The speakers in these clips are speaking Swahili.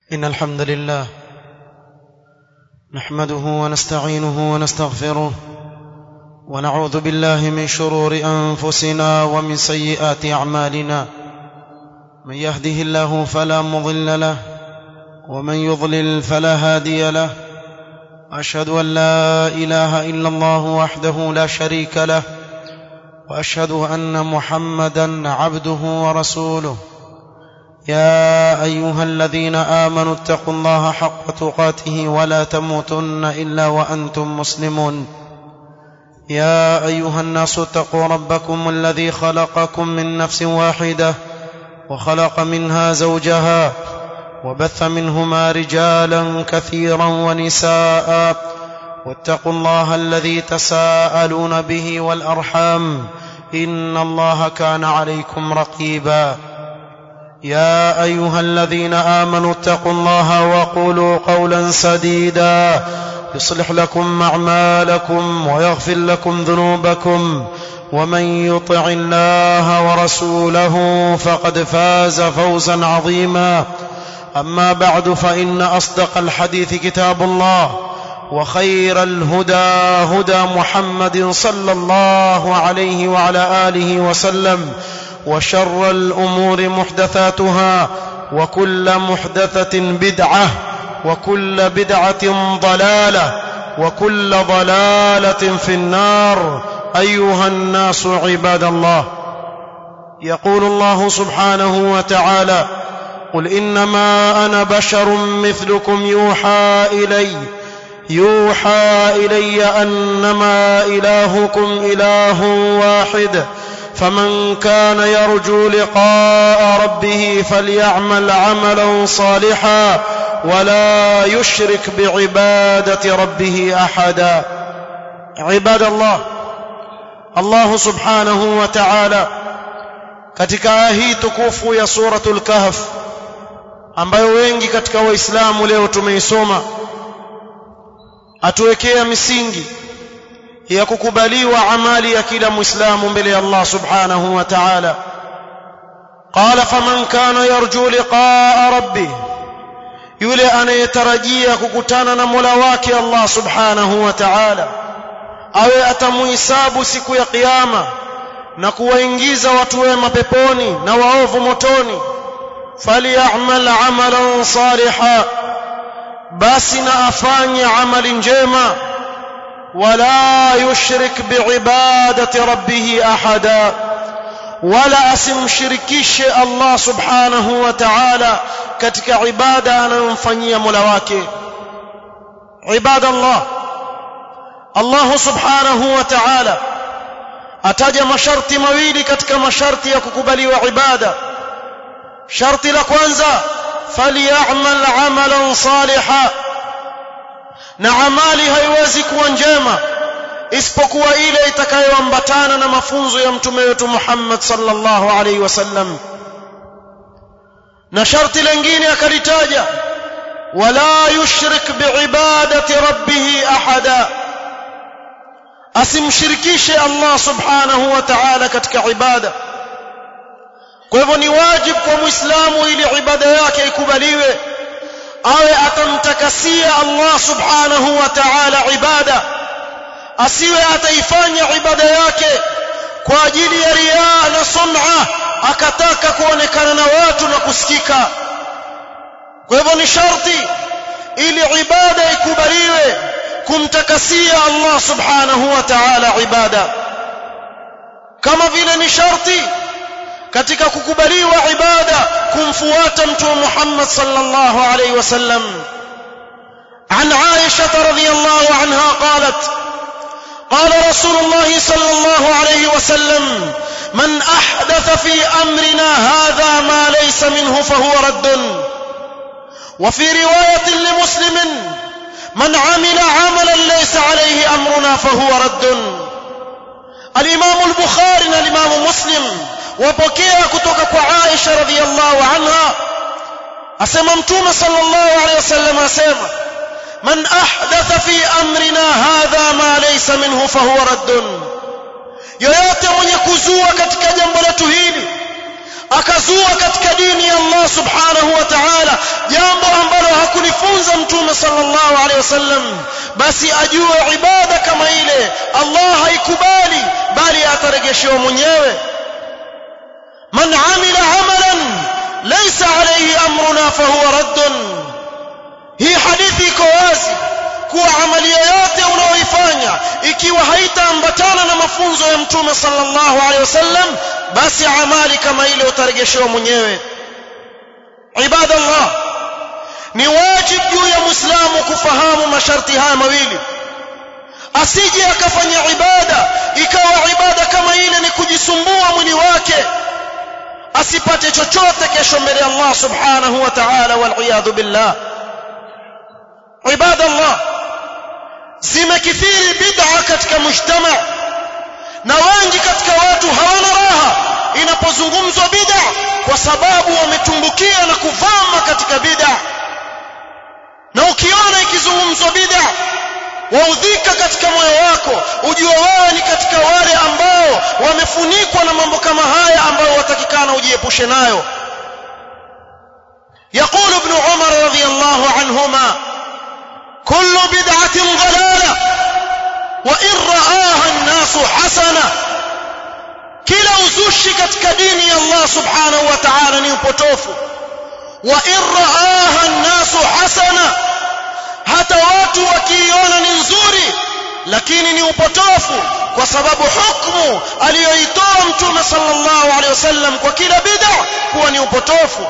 إن الحمد لله نحمده ونستعينه ونستغفره ونعوذ بالله من شرور أنفسنا ومن سيئات أعمالنا من يهده الله فلا مضل له ومن يضلل فلا هادي له أشهد أن لا إله إلا الله وحده لا شريك له وأشهد أن محمدا عبده ورسوله يا ايها الذين امنوا اتقوا الله حق تقاته ولا تموتن الا وانتم مسلمون يا ايها الناس اتقوا ربكم الذي خلقكم من نفس واحده وخلق منها زوجها وبث منهما رجالا كثيرا ونساء واتقوا الله الذي تساءلون به والارحام ان الله كان عليكم رقيبا يا ايها الذين امنوا اتقوا الله وقولوا قولا سديدا يصلح لكم اعمالكم ويغفر لكم ذنوبكم ومن يطع الله ورسوله فقد فاز فوزا عظيما اما بعد فان اصدق الحديث كتاب الله وخير الهدى هدى محمد صلى الله عليه وعلى اله وسلم وشر الامور محدثاتها وكل محدثه بدعه وكل بدعه ضلاله وكل ضلاله في النار ايها الناس عباد الله يقول الله سبحانه وتعالى قل انما انا بشر مثلكم يوحى الي يوحى الي انما الهكم اله واحد فمن كان يرجو لقاء ربه فليعمل عملا صالحا ولا يشرك بعباده ربه احدا عباد الله الله سبحانه وتعالى katika aya hii tukufu ya suratul kahf ambayo wengi katika waislamu leo tumeisoma atuwekea misingi ya kukubaliwa amali ya kila muislamu mbele ya Allah subhanahu wa ta'ala qala faman kana yarju liqa'a rabbih yule anayetarajia kukutana na Mola wake Allah subhanahu wa ta'ala awe atamuhisabu siku ya kiyama na kuwaingiza watu wema peponi na waovu motoni falyamal amalan salihan basi na afanye amali njema ولا يشرك بعباده ربه احدا ولا asimshirikishe Allah subhanahu wa ta'ala katika ibada anayomfanyia Mola wake ibadallah Allah subhanahu wa ta'ala ataja masharti mawili katika masharti ya kukubaliwa ibada sharti la kwanza falyamal amalan salihan na amali haiwezi kuwa njema isipokuwa ile itakayoambatana na mafunzo ya mtume wetu Muhammad sallallahu alaihi wasallam na sharti lingine akalitaja wala yushrik biibadati rabbih ahada asimshirikishe Allah subhanahu wa ta'ala katika ibada kwa hivyo ni wajibu kwa muislamu ili ibada yake ikubaliwe awe atamtakasia Allah subhanahu wa ta'ala ibada asiwe ataifanya ibada yake kwa ajili ya riaa na sum'a akataka kuonekana na watu na kusikika kwa hivyo ni sharti ili ibada ikubaliwe kumtakasia Allah subhanahu wa ta'ala ibada kama vile ni sharti katika kukubaliwa ibada kumfuata mtume Muhammad sallallahu alayhi wasallam عن عائشة رضي الله عنها قالت قال رسول الله صلى الله عليه وسلم من أحدث في أمرنا هذا ما ليس منه فهو رد وفي رواية لمسلم من عمل عملا ليس عليه أمرنا فهو رد الإمام البخاري الإمام مسلم wapokea kutoka kwa Aisha radhiallahu anha asema mtume sallallahu alayhi wasallam asema man ahdatha fi amrina hadha ma laysa minhu fahuwa raddun yoyote mwenye kuzua katika jambo letu hili akazua katika dini ya Allah subhanahu wa ta'ala jambo ambalo aliyofunza mtume sallallahu alaihi wasallam basi ajue ibada kama ile Allah haikubali bali atarejeshewa mwenyewe man amila amalan laysa alayhi amruna fahuwa raddun hii hadithi iko wazi kuwa amali yoyote unaoifanya ikiwa haitaambatana na mafunzo ya mtume sallallahu alaihi wasallam basi amali kama ile utarejeshewa mwenyewe ibadallah ni wajib juu ya muislamu kufahamu masharti haya mawili asije akafanya ibada ikawa ibada kama ile ni kujisumbua mwili wake asipate chochote kesho mbele ya Allah subhanahu wa ta'ala wal billah ibadallah zimekithiri bid'a katika mujtama na wengi katika watu hawana raha inapozungumzwa bid'a kwa sababu wametumbukia na kuvama katika bid'a na ukiona ikizungumzwa bid'a waudhika katika moyo wako ujue wewe ni katika wale ambao wamefunikwa na mambo kama haya ambayo watakikana ujiepushe nayo يقول ابن عمر رضي الله عنهما كل بدعة ضلالة وإن رآها الناس حسنة kila uzushi katika dini ya Allah subhanahu wa ta'ala ni upotofu wa in raaha an-nasu hasana hata watu wakiiona ni nzuri lakini ni upotofu kwa sababu hukumu aliyoitoa mtume sallallahu alaihi wasallam kwa kila bid'a kuwa ni upotofu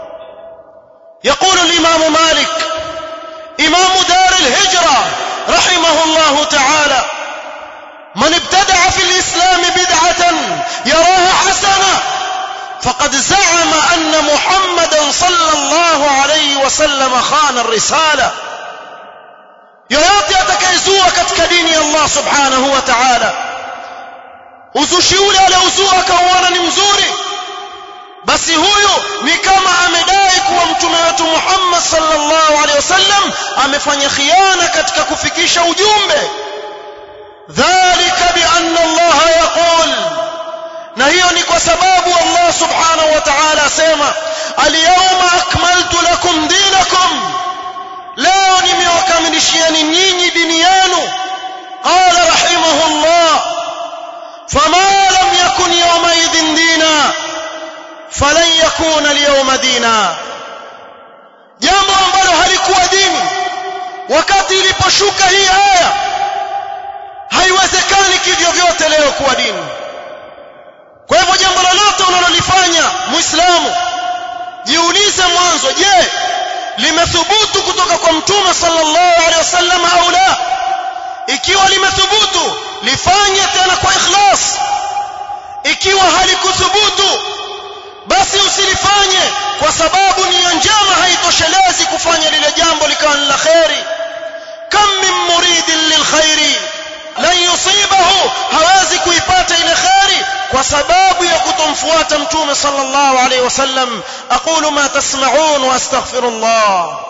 يقول الإمام مالك إمام دار الهجرة رحمه الله تعالى من ابتدع في الإسلام بدعة يراها حسنة فقد زعم أن محمدا صلى الله عليه وسلم خان الرسالة yoyote atakayezua katika dini ya Allah subhanahu wa ta'ala uzushi ule aliozua akauona ni mzuri basi huyu ni kama amedai kuwa mtume wetu Muhammad sallallahu alaihi wasallam amefanya khiana katika kufikisha ujumbe dhalika bi anna Allah yaqul na hiyo ni kwa sababu Allah subhanahu wa ta'ala asema al-yawma akmaltu lakum dinakum leo nimewakamilishieni nyinyi dini yenu qala rahimahullah fama lam yakun yawma idhin dina falan yakuna al-yawma dina jambo ambalo halikuwa dini wakati iliposhuka hii aya haiwezekani kivyo vyote leo kuwa dini kwa hivyo jambo lolote unalolifanya muislamu jiulize mwanzo je limethubutu kutoka kwa mtume sallallahu alaihi wasallam au la ikiwa limethubutu lifanye tena kwa ikhlas ikiwa halikuthubutu basi usilifanye kwa sababu nia njema haitoshelezi kufanya lile jambo likawa ni la kheri kam min muridin lilkhairi lan yusibahu hawezi kuipata ile kheri kwa sababu ya kutomfuata mtume sallallahu alaihi wasallam aqulu ma tasma'un wa astaghfirullah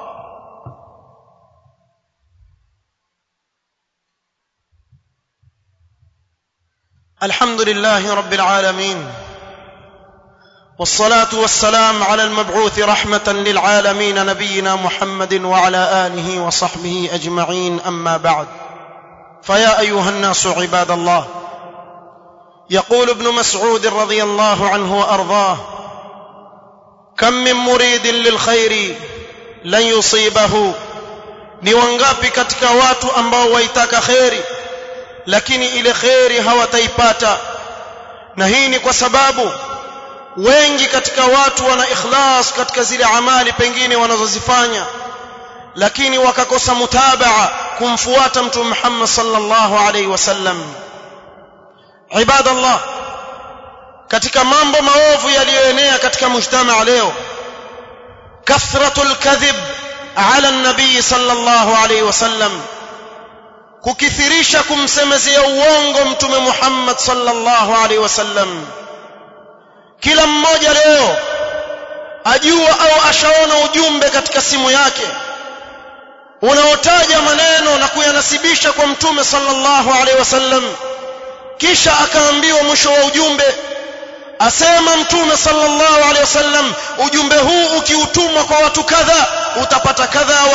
الحمد لله رب العالمين والصلاه والسلام على المبعوث رحمه للعالمين نبينا محمد وعلى اله وصحبه اجمعين اما بعد فيا ايها الناس عباد الله يقول ابن مسعود رضي الله عنه وارضاه كم من مريد للخير لن يصيبه ni wangapi katika watu ambao waitaka kheri lakini ile kheri hawataipata na hii ni kwa sababu wengi katika watu wana ikhlas katika zile amali pengine wanazozifanya lakini wakakosa mutabaa kumfuata mtume Muhammad sallallahu alaihi wasallam ibadallah katika mambo maovu yaliyoenea katika mujtamaa leo kathratul kadhib ala nabii sallallahu alaihi wasallam kukithirisha kumsemezea uongo mtume Muhammad sallallahu alaihi wasallam kila mmoja leo ajua au ashaona ujumbe katika simu yake unaotaja maneno na kuyanasibisha kwa mtume sallallahu alaihi wasallam kisha akaambiwa mwisho wa ujumbe asema mtume sallallahu alaihi wasallam ujumbe huu ukiutumwa kwa watu kadha utapata kadha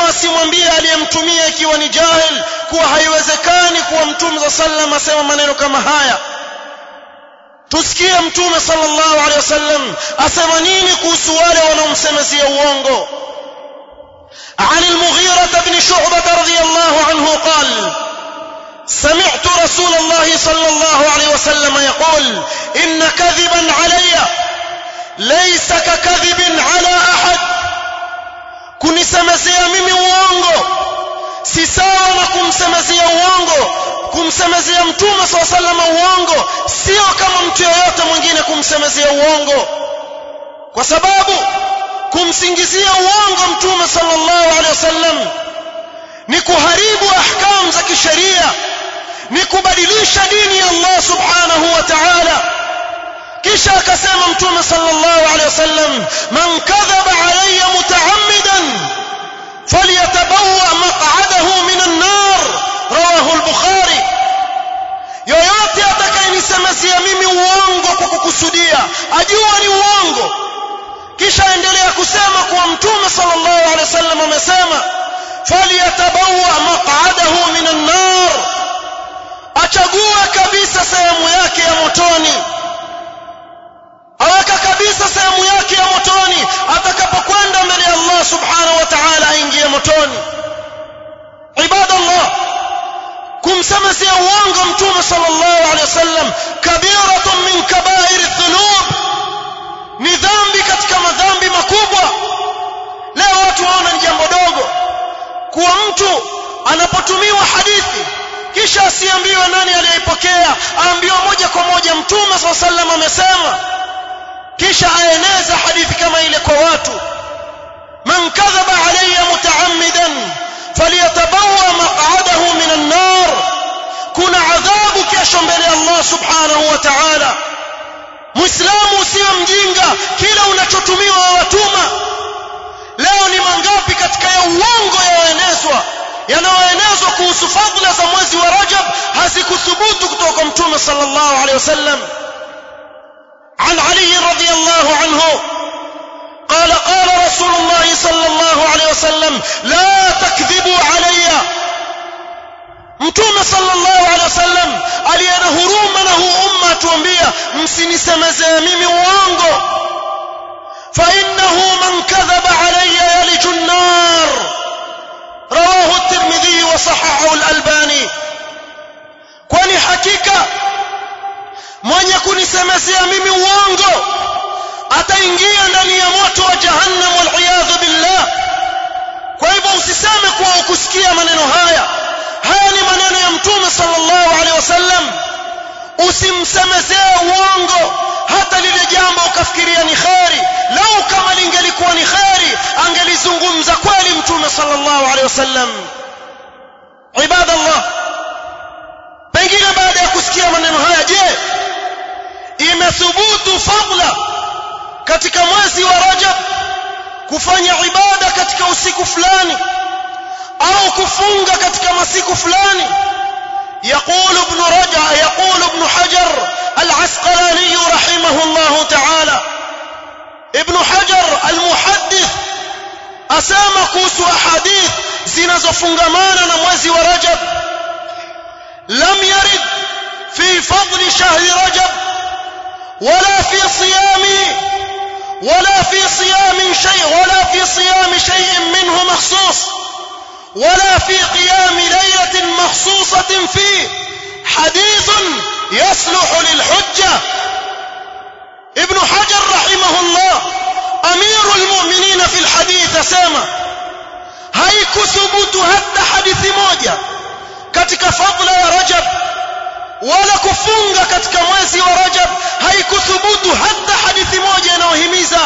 asimwambie aliyemtumia ikiwa ni jahil kuwa haiwezekani kuwa mtume za sallam asema maneno kama haya tusikie mtume sallallahu alaihi wasallam asema nini kuhusu wale wanaomsemezia uongo عن المغيرة بن شعبة رضي الله عنه قال سمعت رسول الله صلى الله عليه وسلم يقول إن كذبا علي ليس ككذب على أحد kunisemezea mimi uongo si sawa na kumsemezea uongo kumsemezea mtume saa salama uongo sio kama mtu yeyote mwingine kumsemezea uongo kwa sababu kumsingizia uongo mtume sallallahu alaihi wasallam ni kuharibu ahkam za kisheria ni kubadilisha dini ya Allah subhanahu wa ta'ala kisha akasema mtume sallallahu alaihi wasallam man kadhaba alayya mutaammidan falyatabawwa maq'adahu min an-nar rawahu al-bukhari yoyote atakayenisemezea mimi uongo kwa kukusudia ajua ni uongo kisha endelea kusema kuwa mtume sallallahu alaihi wasallam amesema falyatabawwa maq'adahu min an-nar achague kabisa sehemu yake ya motoni aweka kabisa sehemu yake ya motoni atakapokwenda mbele ya Allah subhanahu wa ta'ala aingie motoni ibadallah kumsemezea uongo mtume sallallahu alaihi wasallam kabiratun min kabair dhunub ni dhambi katika madhambi makubwa leo watu waona ni jambo dogo kuwa mtu anapotumiwa hadithi kisha asiambiwe nani aliyeipokea aambiwe moja kwa moja mtume saa sallam amesema kisha aeneza hadithi kama ile kwa watu man kadhaba alayya mutaammidan falyatabawa maq'adahu min an-nar kuna adhabu kesho mbele ya Allah subhanahu wa ta'ala muislamu usiwe mjinga kila unachotumiwa wawatuma leo ni mangapi katika ya uongo yaenezwa yanayoenezwa kuhusu fadhila za mwezi wa Rajab hazikuthubutu kutoka kwa Mtume sallallahu alaihi wasallam عن علي رضي الله عنه قال قال رسول الله صلى الله عليه وسلم لا تكذبوا علي mtume sallallahu alaihi wasallam aliyena huruma na huu umma atuambia msinisemezee mimi uongo fa innahu man kadhaba alayya yaliju an-nar rawahu at-tirmidhi wa sahahahu al-albani kwani hakika mwenye kunisemezea mimi uongo ataingia ndani ya moto wa jahannam wal iyadhu billah kwa hivyo usiseme kuwa ukusikia maneno haya haya ni maneno ya mtume sallallahu alaihi wasallam usimsemezee uongo hata lile jambo ukafikiria ni kheri lau kama lingelikuwa ni kheri angelizungumza kweli mtume sallallahu alaihi wasallam ibadallah pengine baada ya kusikia maneno haya je imethubutu fadla katika mwezi wa Rajab kufanya ibada katika usiku fulani au kufunga katika masiku fulani يقول ابن رجع يقول ابن حجر العسقلاني رحمه الله تعالى ابن حجر المحدث أسامى كوس أحاديث zinazofungamana na mwezi wa Rajab lam yarid fi fadli shahri Rajab ولا في صيام ولا في صيام شيء ولا في صيام شيء منه مخصوص ولا في قيام ليلة مخصوصة فيه حديث يصلح للحجة ابن حجر رحمه الله أمير المؤمنين في الحديث سامة haikuthubutu hata hadithi moja katika fadla ya Rajab wala kufunga katika mwezi wa Rajab haikuthubutu hata hadithi moja inayohimiza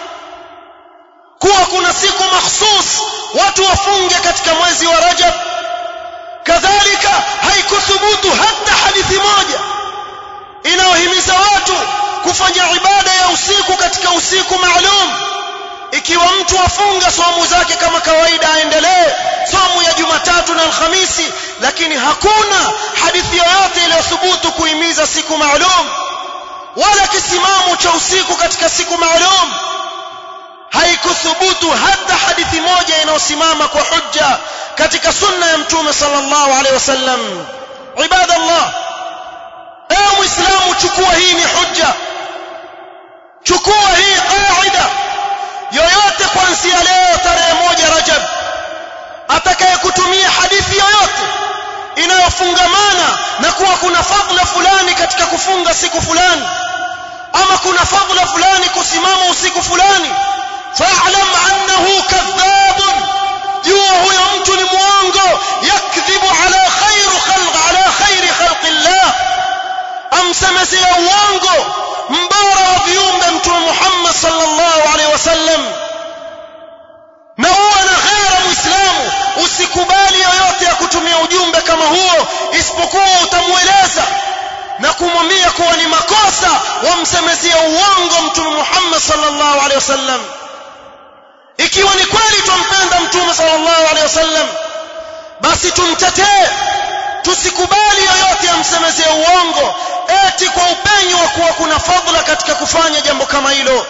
kuwa kuna siku mahsus watu wafunge katika mwezi wa Rajab kadhalika haikuthubutu hata hadithi moja inayohimiza watu kufanya ibada ya usiku katika usiku maalum ikiwa mtu afunga somu zake kama kawaida aendelee somu ya Jumatatu na Alhamisi lakini hakuna hadithi yoyote iliyothubutu kuhimiza siku maalum wala kisimamo cha usiku katika siku maalum haikuthubutu hata hadithi moja inayosimama kwa hujja katika sunna ya mtume sallallahu alaihi wasallam ibadallah ewe muislamu chukua hii ni hujja chukua hii qaida yoyote kuanzia leo tarehe moja rajab atakayekutumia hadithi yoyote inayofungamana na kuwa kuna fadhila fulani katika kufunga siku fulani ama kuna fadhila fulani kusimama usiku fulani fa'lam annahu kadhabun jua huyo mtu ni muongo yakdhibu ala khairu khalq ala khairi khalqillah amsemezea uongo mbora wa viumbe mtume Muhammad sallallahu alaihi wasallam na uwe na ghera muislamu usikubali yoyote ya kutumia ujumbe kama huo isipokuwa utamueleza na kumwambia kuwa ni makosa wamsemezea uongo mtume Muhammad sallallahu alaihi wasallam ikiwa ni kweli tumpenda mtume sallallahu alaihi wasallam basi tumtetee tusikubali yoyote amsemezee uongo eti kwa upenyo wa kuwa kuna fadhila katika kufanya jambo kama hilo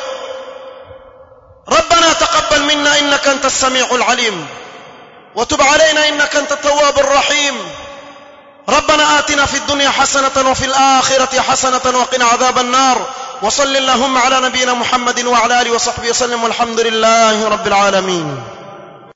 ربنا تقبل منا انك انت السميع العليم وتب علينا انك انت التواب الرحيم ربنا آتنا في الدنيا حسنة وفي الآخرة حسنة وقنا عذاب النار وصل اللهم على نبينا محمد وعلى آله وصحبه وسلم والحمد لله رب العالمين